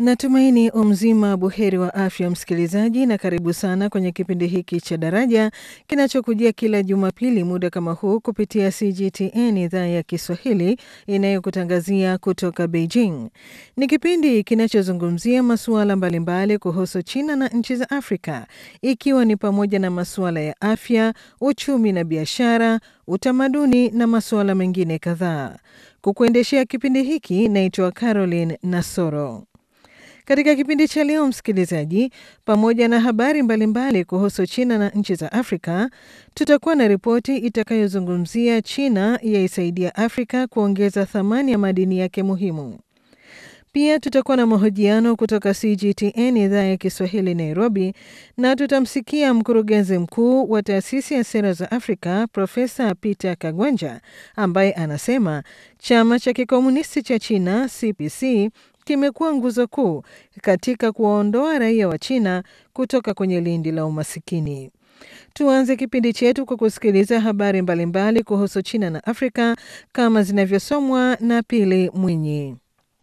Natumaini umzima buheri wa afya msikilizaji, na karibu sana kwenye kipindi hiki cha Daraja kinachokujia kila Jumapili muda kama huu kupitia CGTN idhaa ya Kiswahili inayokutangazia kutoka Beijing. Ni kipindi kinachozungumzia masuala mbalimbali kuhusu China na nchi za Afrika, ikiwa ni pamoja na masuala ya afya, uchumi na biashara, utamaduni na masuala mengine kadhaa. Kukuendeshea kipindi hiki naitwa Caroline Nasoro. Katika kipindi cha leo, msikilizaji, pamoja na habari mbalimbali mbali kuhusu China na nchi za Afrika, tutakuwa na ripoti itakayozungumzia China yaisaidia Afrika kuongeza thamani ya madini yake muhimu. Pia tutakuwa na mahojiano kutoka CGTN idhaa ya Kiswahili Nairobi, na tutamsikia mkurugenzi mkuu wa taasisi ya sera za Afrika Profesa Peter Kagwanja ambaye anasema chama cha kikomunisti cha China CPC kimekuwa nguzo kuu katika kuwaondoa raia wa China kutoka kwenye lindi la umasikini. Tuanze kipindi chetu kwa kusikiliza habari mbalimbali mbali kuhusu China na Afrika kama zinavyosomwa na Pili Mwinyi.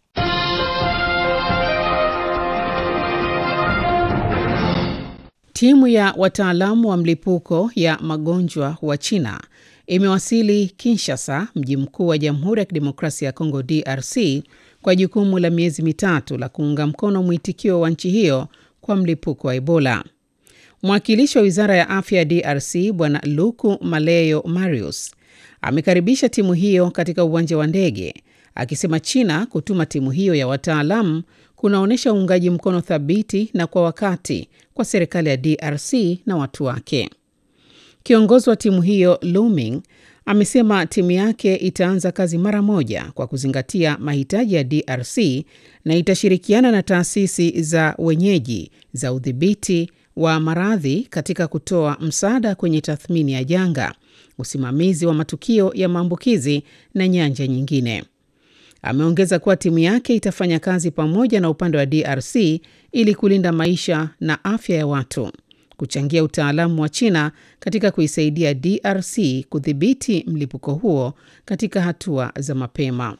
Timu ya wataalamu wa mlipuko ya magonjwa wa China imewasili Kinshasa, mji mkuu wa Jamhuri ya Kidemokrasia ya Kongo DRC, kwa jukumu la miezi mitatu la kuunga mkono mwitikio wa nchi hiyo kwa mlipuko wa Ebola. Mwakilishi wa wizara ya afya ya DRC Bwana Luku Maleyo Marius amekaribisha timu hiyo katika uwanja wa ndege, akisema China kutuma timu hiyo ya wataalamu kunaonyesha uungaji mkono thabiti na kwa wakati kwa serikali ya DRC na watu wake. Kiongozi wa timu hiyo Luming amesema timu yake itaanza kazi mara moja kwa kuzingatia mahitaji ya DRC na itashirikiana na taasisi za wenyeji za udhibiti wa maradhi katika kutoa msaada kwenye tathmini ya janga, usimamizi wa matukio ya maambukizi na nyanja nyingine. Ameongeza kuwa timu yake itafanya kazi pamoja na upande wa DRC ili kulinda maisha na afya ya watu, kuchangia utaalamu wa China katika kuisaidia DRC kudhibiti mlipuko huo katika hatua za mapema.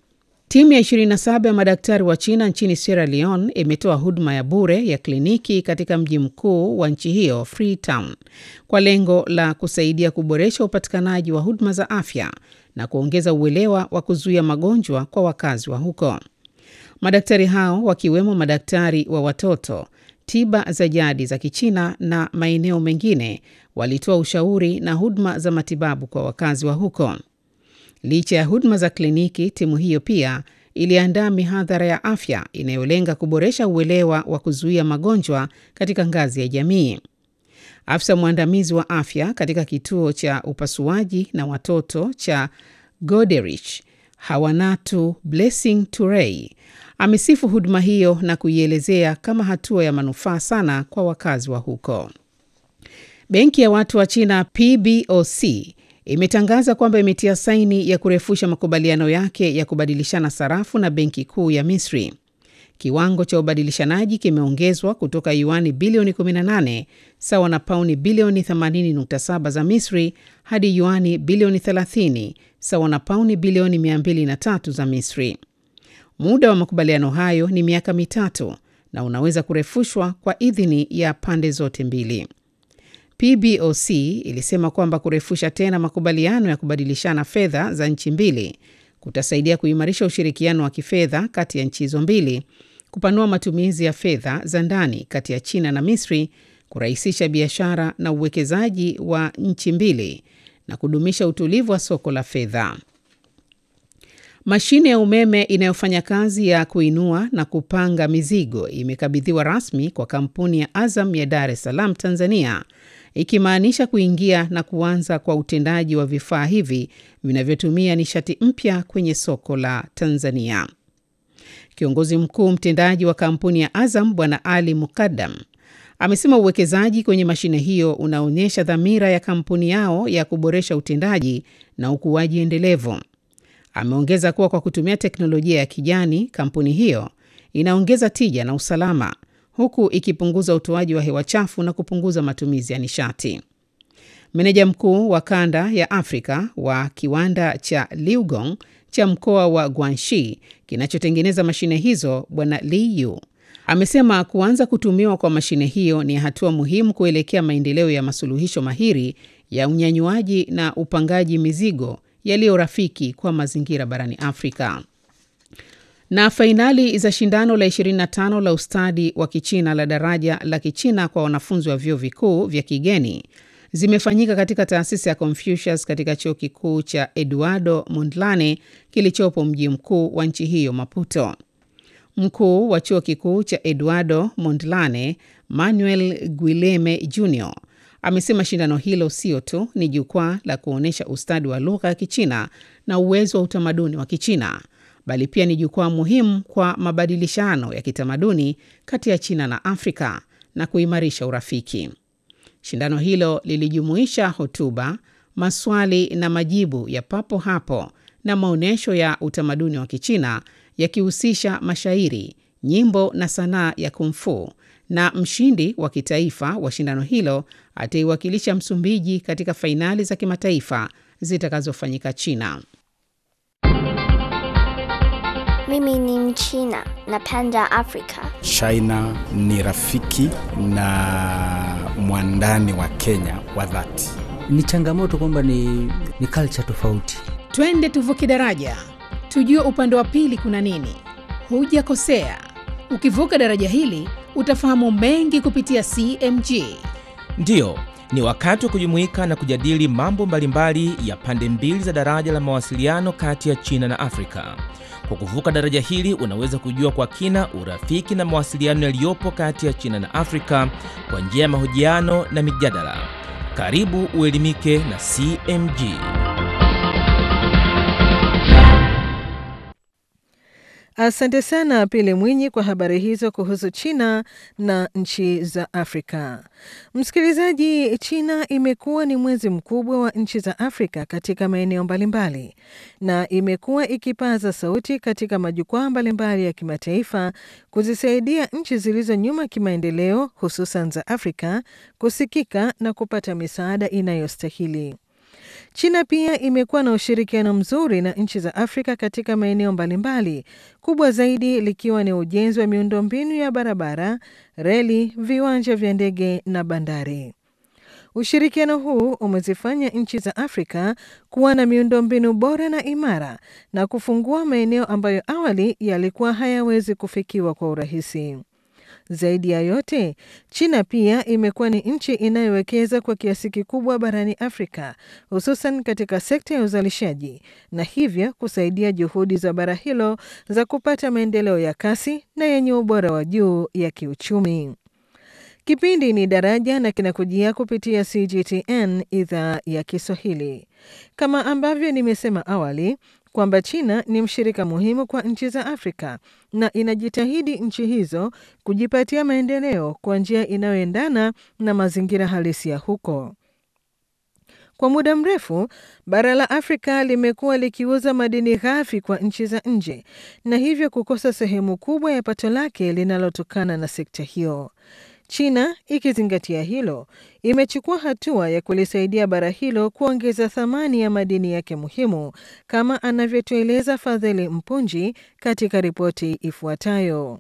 Timu ya 27 ya madaktari wa China nchini Sierra Leone imetoa huduma ya bure ya kliniki katika mji mkuu wa nchi hiyo Freetown, kwa lengo la kusaidia kuboresha upatikanaji wa huduma za afya na kuongeza uelewa wa kuzuia magonjwa kwa wakazi wa huko. Madaktari hao wakiwemo madaktari wa watoto, tiba za jadi za Kichina na maeneo mengine walitoa ushauri na huduma za matibabu kwa wakazi wa huko. Licha ya huduma za kliniki, timu hiyo pia iliandaa mihadhara ya afya inayolenga kuboresha uelewa wa kuzuia magonjwa katika ngazi ya jamii. Afisa mwandamizi wa afya katika kituo cha upasuaji na watoto cha Goderich, Hawanatu Blessing Turei, amesifu huduma hiyo na kuielezea kama hatua ya manufaa sana kwa wakazi wa huko. Benki ya watu wa China PBOC imetangaza kwamba imetia saini ya kurefusha makubaliano yake ya kubadilishana sarafu na benki kuu ya Misri. Kiwango cha ubadilishanaji kimeongezwa kutoka yuani bilioni 18 sawa na pauni bilioni 80.7 za Misri hadi yuani bilioni 30 sawa na pauni bilioni 203 za Misri. Muda wa makubaliano hayo ni miaka mitatu na unaweza kurefushwa kwa idhini ya pande zote mbili. PBOC ilisema kwamba kurefusha tena makubaliano ya kubadilishana fedha za nchi mbili kutasaidia kuimarisha ushirikiano wa kifedha kati ya nchi hizo mbili, kupanua matumizi ya fedha za ndani kati ya China na Misri, kurahisisha biashara na uwekezaji wa nchi mbili na kudumisha utulivu wa soko la fedha. Mashine ya umeme inayofanya kazi ya kuinua na kupanga mizigo imekabidhiwa rasmi kwa kampuni ya Azam ya Dar es Salaam, Tanzania, ikimaanisha kuingia na kuanza kwa utendaji wa vifaa hivi vinavyotumia nishati mpya kwenye soko la Tanzania. Kiongozi mkuu mtendaji wa kampuni ya Azam Bwana Ali Mukaddam amesema uwekezaji kwenye mashine hiyo unaonyesha dhamira ya kampuni yao ya kuboresha utendaji na ukuaji endelevu. Ameongeza kuwa kwa kutumia teknolojia ya kijani, kampuni hiyo inaongeza tija na usalama huku ikipunguza utoaji wa hewa chafu na kupunguza matumizi ya nishati. Meneja mkuu wa kanda ya Afrika wa kiwanda cha Liugong cha mkoa wa Guangxi kinachotengeneza mashine hizo, Bwana Li Yu amesema kuanza kutumiwa kwa mashine hiyo ni hatua muhimu kuelekea maendeleo ya masuluhisho mahiri ya unyanyuaji na upangaji mizigo yaliyo rafiki kwa mazingira barani Afrika. Na fainali za shindano la 25 la ustadi wa Kichina la daraja la Kichina kwa wanafunzi wa vyuo vikuu vya kigeni zimefanyika katika taasisi ya Confucius katika chuo kikuu cha Eduardo Mondlane kilichopo mji mkuu wa nchi hiyo Maputo. Mkuu wa chuo kikuu cha Eduardo Mondlane, Manuel Guileme Jr amesema shindano hilo sio tu ni jukwaa la kuonyesha ustadi wa lugha ya Kichina na uwezo wa utamaduni wa Kichina, bali pia ni jukwaa muhimu kwa mabadilishano ya kitamaduni kati ya China na Afrika na kuimarisha urafiki. Shindano hilo lilijumuisha hotuba, maswali na majibu ya papo hapo na maonyesho ya utamaduni wa Kichina yakihusisha mashairi, nyimbo na sanaa ya kumfu, na mshindi wa kitaifa wa shindano hilo ataiwakilisha Msumbiji katika fainali za kimataifa zitakazofanyika China. Mimi ni Mchina, napenda Afrika. China ni rafiki na mwandani wa Kenya wa dhati. Ni changamoto kwamba ni, ni culture tofauti. Twende tuvuke daraja, tujue upande wa pili kuna nini. Hujakosea, ukivuka daraja hili utafahamu mengi kupitia CMG. Ndiyo, ni wakati wa kujumuika na kujadili mambo mbalimbali ya pande mbili za daraja la mawasiliano kati ya China na Afrika. Kwa kuvuka daraja hili unaweza kujua kwa kina urafiki na mawasiliano yaliyopo kati ya China na Afrika kwa njia ya mahojiano na mijadala. Karibu uelimike na CMG. Asante sana Pili Mwinyi kwa habari hizo kuhusu China na nchi za Afrika. Msikilizaji, China imekuwa ni mwenzi mkubwa wa nchi za Afrika katika maeneo mbalimbali na imekuwa ikipaza sauti katika majukwaa mbalimbali ya kimataifa kuzisaidia nchi zilizo nyuma kimaendeleo, hususan za Afrika kusikika na kupata misaada inayostahili. China pia imekuwa na ushirikiano mzuri na nchi za Afrika katika maeneo mbalimbali, kubwa zaidi likiwa ni ujenzi wa miundombinu ya barabara, reli, viwanja vya ndege na bandari. Ushirikiano huu umezifanya nchi za Afrika kuwa na miundombinu bora na imara na kufungua maeneo ambayo awali yalikuwa hayawezi kufikiwa kwa urahisi. Zaidi ya yote, China pia imekuwa ni nchi inayowekeza kwa kiasi kikubwa barani Afrika, hususan katika sekta ya uzalishaji na hivyo kusaidia juhudi za bara hilo za kupata maendeleo ya kasi na yenye ubora wa juu ya kiuchumi. Kipindi ni Daraja na kinakujia kupitia CGTN idhaa ya Kiswahili. Kama ambavyo nimesema awali kwamba China ni mshirika muhimu kwa nchi za Afrika na inajitahidi nchi hizo kujipatia maendeleo kwa njia inayoendana na mazingira halisi ya huko. Kwa muda mrefu bara la Afrika limekuwa likiuza madini ghafi kwa nchi za nje na hivyo kukosa sehemu kubwa ya pato lake linalotokana na sekta hiyo. China ikizingatia hilo, imechukua hatua ya kulisaidia bara hilo kuongeza thamani ya madini yake muhimu, kama anavyotueleza Fadhili Mpunji katika ripoti ifuatayo.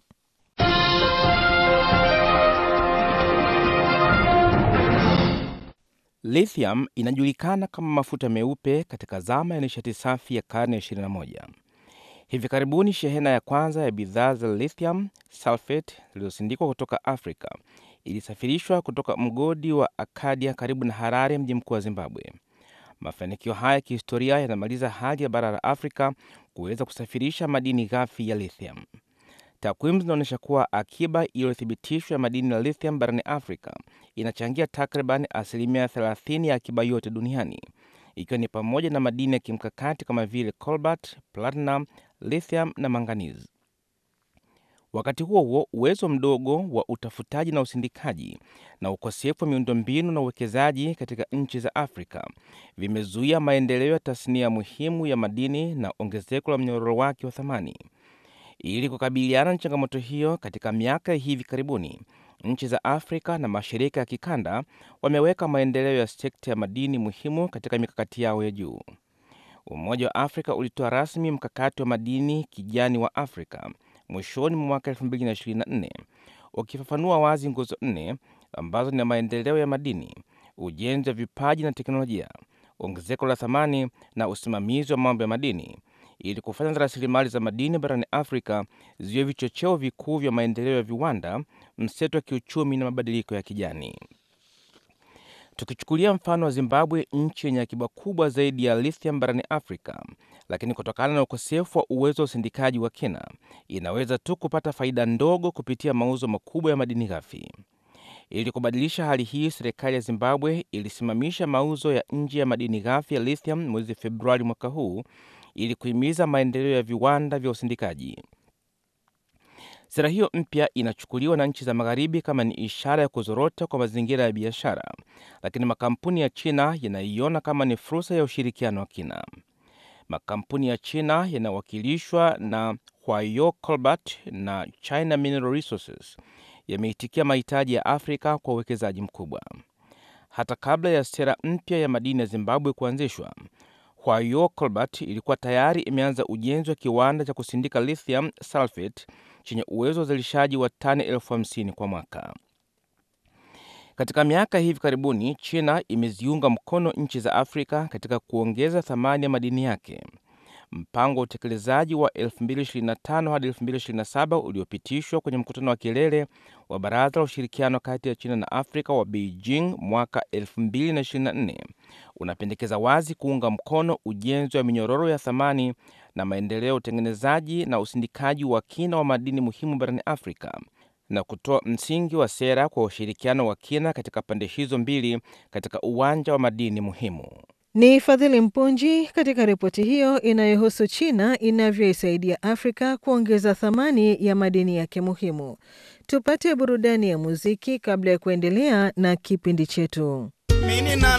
Lithium inajulikana kama mafuta meupe katika zama ya nishati safi ya karne ya 21. Hivi karibuni shehena ya kwanza ya bidhaa za lithium sulfate zilizosindikwa kutoka Afrika ilisafirishwa kutoka mgodi wa Akadia karibu na Harare, mji mkuu wa Zimbabwe. Mafanikio haya ya kihistoria yanamaliza hali ya bara la Afrika kuweza kusafirisha madini ghafi ya lithium. Takwimu zinaonyesha kuwa akiba iliyothibitishwa ya madini ya lithium barani Afrika inachangia takriban asilimia 30 ya akiba yote duniani, ikiwa ni pamoja na madini ya kimkakati kama vile cobalt, platinum, lithium na manganizi. Wakati huo huo, uwezo mdogo wa utafutaji na usindikaji na ukosefu wa miundombinu na uwekezaji katika nchi za Afrika vimezuia maendeleo ya tasnia muhimu ya madini na ongezeko la mnyororo wake wa thamani. Ili kukabiliana na changamoto hiyo, katika miaka ya hivi karibuni, nchi za Afrika na mashirika ya kikanda wameweka maendeleo ya sekta ya madini muhimu katika mikakati yao ya juu. Umoja wa Afrika ulitoa rasmi mkakati wa madini kijani wa Afrika mwishoni mwa mwaka 2024 ukifafanua wazi nguzo nne ambazo ni maendeleo ya madini, ujenzi wa vipaji na teknolojia, ongezeko la thamani na usimamizi wa mambo ya madini ili kufanya rasilimali za madini barani Afrika ziwe vichocheo vikuu vya maendeleo ya viwanda, mseto wa kiuchumi na mabadiliko ya kijani. Tukichukulia mfano wa Zimbabwe, nchi yenye akiba kubwa zaidi ya lithium barani Afrika, lakini kutokana na ukosefu wa uwezo wa usindikaji wa kina, inaweza tu kupata faida ndogo kupitia mauzo makubwa ya madini ghafi. Ili kubadilisha hali hii, serikali ya Zimbabwe ilisimamisha mauzo ya nje ya madini ghafi ya lithium mwezi Februari mwaka huu ili kuhimiza maendeleo ya viwanda vya usindikaji. Sera hiyo mpya inachukuliwa na nchi za Magharibi kama ni ishara ya kuzorota kwa mazingira ya biashara, lakini makampuni ya China yanaiona kama ni fursa ya ushirikiano wa kina. Makampuni ya China yanawakilishwa na Huayo Colbert na China Mineral Resources yameitikia mahitaji ya Afrika kwa uwekezaji mkubwa. Hata kabla ya sera mpya ya madini ya Zimbabwe kuanzishwa, Huayo Colbert ilikuwa tayari imeanza ujenzi wa kiwanda cha kusindika lithium sulfate chenye uwezo wa uzalishaji wa tani elfu hamsini kwa mwaka. Katika miaka hivi karibuni, China imeziunga mkono nchi za Afrika katika kuongeza thamani ya madini yake. Mpango wa utekelezaji wa 2025 hadi 2027 uliopitishwa kwenye mkutano wa kilele wa Baraza la Ushirikiano kati ya China na Afrika wa Beijing mwaka 2024 unapendekeza wazi kuunga mkono ujenzi wa minyororo ya thamani na maendeleo ya utengenezaji na usindikaji wa kina wa madini muhimu barani Afrika na kutoa msingi wa sera kwa ushirikiano wa kina katika pande hizo mbili katika uwanja wa madini muhimu. Ni Fadhili Mpunji katika ripoti hiyo inayohusu China inavyoisaidia Afrika kuongeza thamani ya madini yake muhimu. Tupate burudani ya muziki kabla ya kuendelea na kipindi chetu.